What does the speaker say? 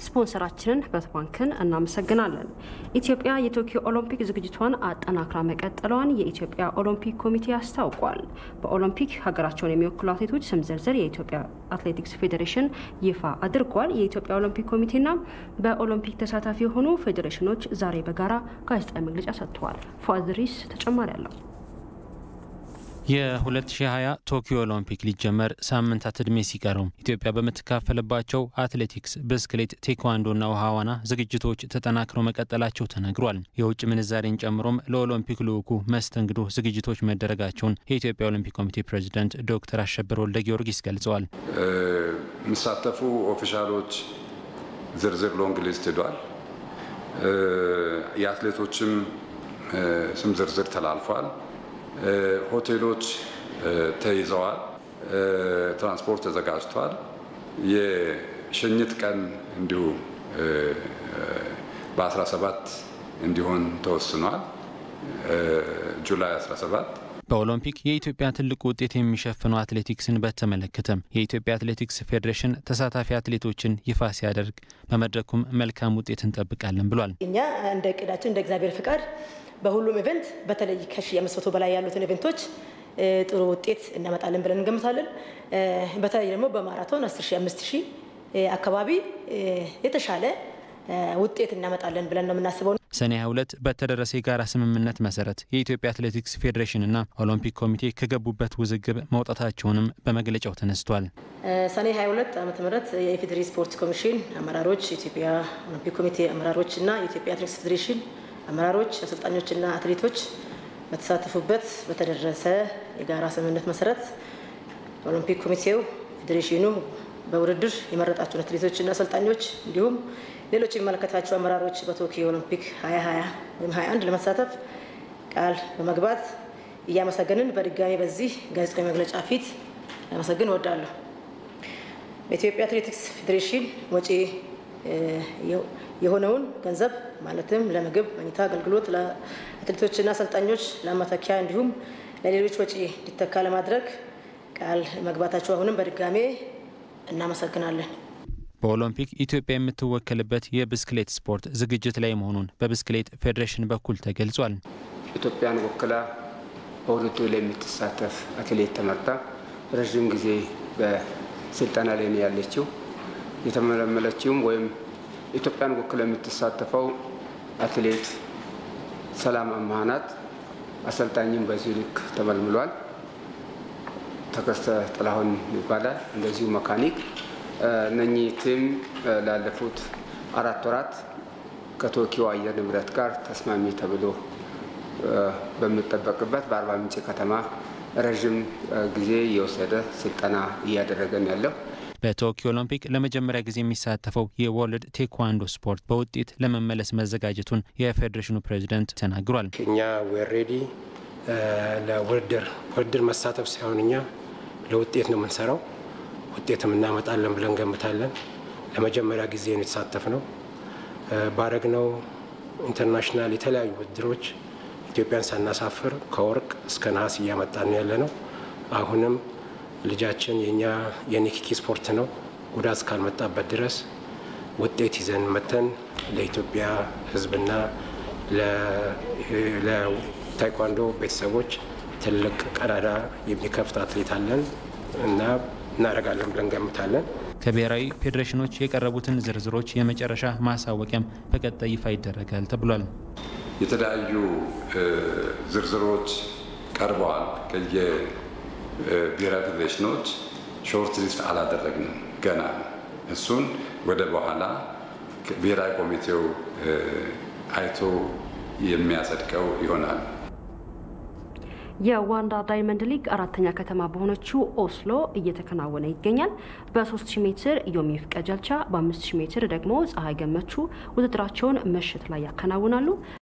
ስፖንሰራችንን ህብረት ባንክን እናመሰግናለን። ኢትዮጵያ የቶኪዮ ኦሎምፒክ ዝግጅቷን አጠናክራ መቀጠሏን የኢትዮጵያ ኦሎምፒክ ኮሚቴ አስታውቋል። በኦሎምፒክ ሀገራቸውን የሚወክሉ አትሌቶች ስም ዝርዝር የኢትዮጵያ አትሌቲክስ ፌዴሬሽን ይፋ አድርጓል። የኢትዮጵያ ኦሎምፒክ ኮሚቴና በኦሎምፒክ ተሳታፊ የሆኑ ፌዴሬሽኖች ዛሬ በጋራ ጋዜጣዊ መግለጫ ሰጥተዋል። ፏድሪስ ተጨማሪ አለው። የ2020 ቶኪዮ ኦሎምፒክ ሊጀመር ሳምንታት ዕድሜ ሲቀረው ኢትዮጵያ በምትካፈልባቸው አትሌቲክስ፣ ብስክሌት፣ ቴኳንዶና ውሃ ዋና ዝግጅቶች ተጠናክረው መቀጠላቸው ተነግሯል። የውጭ ምንዛሬን ጨምሮም ለኦሎምፒክ ልዑኩ መስተንግዶ ዝግጅቶች መደረጋቸውን የኢትዮጵያ ኦሎምፒክ ኮሚቴ ፕሬዚዳንት ዶክተር አሸብር ወልደ ጊዮርጊስ ገልጸዋል። የሚሳተፉ ኦፊሻሎች ዝርዝር ሎንግ ሊስት ሄዷል። የአትሌቶችም ስም ዝርዝር ተላልፏል። ሆቴሎች ተይዘዋል። ትራንስፖርት ተዘጋጅቷል። የሽኝት ቀን እንዲሁ በ17 እንዲሆን ተወስኗል። ጁላይ 17 በኦሎምፒክ የኢትዮጵያ ትልቁ ውጤት የሚሸፍነው አትሌቲክስን በተመለከተም የኢትዮጵያ አትሌቲክስ ፌዴሬሽን ተሳታፊ አትሌቶችን ይፋ ሲያደርግ በመድረኩም መልካም ውጤት እንጠብቃለን ብሏል። እኛ እንደ እቅዳችን እንደ እግዚአብሔር ፍቃድ በሁሉም ኢቨንት በተለይ ከሺ አምስት መቶ በላይ ያሉትን ኢቨንቶች ጥሩ ውጤት እናመጣለን ብለን እንገምታለን። በተለይ ደግሞ በማራቶን አስር ሺ አምስት ሺ አካባቢ የተሻለ ውጤት እናመጣለን ብለን ነው የምናስበው። ሰኔ 22 በተደረሰ የጋራ ስምምነት መሰረት የኢትዮጵያ አትሌቲክስ ፌዴሬሽንና ኦሎምፒክ ኮሚቴ ከገቡበት ውዝግብ መውጣታቸውንም በመግለጫው ተነስቷል። ሰኔ 22 ዓ ም የኢፌዴሪ ስፖርት ኮሚሽን አመራሮች፣ የኢትዮጵያ ኦሎምፒክ ኮሚቴ አመራሮች እና የኢትዮጵያ አትሌቲክስ ፌዴሬሽን አመራሮች፣ አሰልጣኞችና አትሌቶች በተሳተፉበት በተደረሰ የጋራ ስምምነት መሰረት ኦሎምፒክ ኮሚቴው ፌዴሬሽኑ በውድድር የመረጣቸውን አትሌቶችና አሰልጣኞች እንዲሁም ሌሎች የሚመለከታቸው አመራሮች በቶኪዮ ኦሎምፒክ 2020 ወይም 21 ለመሳተፍ ቃል በመግባት እያመሰገንን በድጋሚ በዚህ ጋዜጣዊ መግለጫ ፊት ለመሰግን እወዳለሁ። በኢትዮጵያ አትሌቲክስ ፌዴሬሽን ወጪ የሆነውን ገንዘብ ማለትም ለምግብ፣ መኝታ አገልግሎት ለአትሌቶችና አሰልጣኞች ለማተኪያ እንዲሁም ለሌሎች ወጪ እንዲተካ ለማድረግ ቃል መግባታቸው አሁንም በድጋሜ እናመሰግናለን። በኦሎምፒክ ኢትዮጵያ የምትወከልበት የብስክሌት ስፖርት ዝግጅት ላይ መሆኑን በብስክሌት ፌዴሬሽን በኩል ተገልጿል። ኢትዮጵያን ወክላ በውድድሩ ላይ የምትሳተፍ አትሌት ተመርጣ ረዥም ጊዜ በስልጠና ላይ ነው ያለችው። የተመለመለችውም ወይም ኢትዮጵያን ወክላ የምትሳተፈው አትሌት ሰላም አማሃ ናት። አሰልጣኝም በዚሁ ልክ ተመልምሏል። ተከስተ ጥላሁን ይባላል። እንደዚሁ መካኒክ እነኚህ ቲም ላለፉት አራት ወራት ከቶኪዮ አየር ንብረት ጋር ተስማሚ ተብሎ በሚጠበቅበት በአርባ ምንጭ ከተማ ረዥም ጊዜ የወሰደ ስልጠና እያደረገን ያለው በቶኪዮ ኦሎምፒክ ለመጀመሪያ ጊዜ የሚሳተፈው የወርልድ ቴኳንዶ ስፖርት በውጤት ለመመለስ መዘጋጀቱን የፌዴሬሽኑ ፕሬዚደንት ተናግሯል። እኛ ዌሬዲ ለውድድር ውድድር መሳተፍ ሳይሆን እኛ ለውጤት ነው የምንሰራው ውጤትም እናመጣለን ብለን ገምታለን። ለመጀመሪያ ጊዜ ነው የተሳተፍ ነው። ባረግነው ኢንተርናሽናል የተለያዩ ውድድሮች ኢትዮጵያን ሳናሳፍር ከወርቅ እስከ ነሐስ እያመጣን ነው ያለ ነው። አሁንም ልጃችን የእኛ የኒኪኪ ስፖርት ነው። ጉዳት እስካልመጣበት ድረስ ውጤት ይዘን መተን ለኢትዮጵያ ሕዝብና ለታይኳንዶ ቤተሰቦች ትልቅ ቀዳዳ የሚከፍት አትሌት አለን እና እናደርጋለን ብለን ገምታለን። ከብሔራዊ ፌዴሬሽኖች የቀረቡትን ዝርዝሮች የመጨረሻ ማሳወቂያም በቀጣይ ይፋ ይደረጋል ተብሏል። የተለያዩ ዝርዝሮች ቀርበዋል። ከየብሔራዊ ፌዴሬሽኖች ሾርት ሊስት አላደረግንም ገና። እሱን ወደ በኋላ ብሔራዊ ኮሚቴው አይቶ የሚያጸድቀው ይሆናል። የዋንዳ ዳይመንድ ሊግ አራተኛ ከተማ በሆነችው ኦስሎ እየተከናወነ ይገኛል። በ3000 ሜትር ዮሚፍ ቀጀልቻ፣ በ5000 ሜትር ደግሞ ፀሐይ ገመቹ ውድድራቸውን ምሽት ላይ ያከናውናሉ።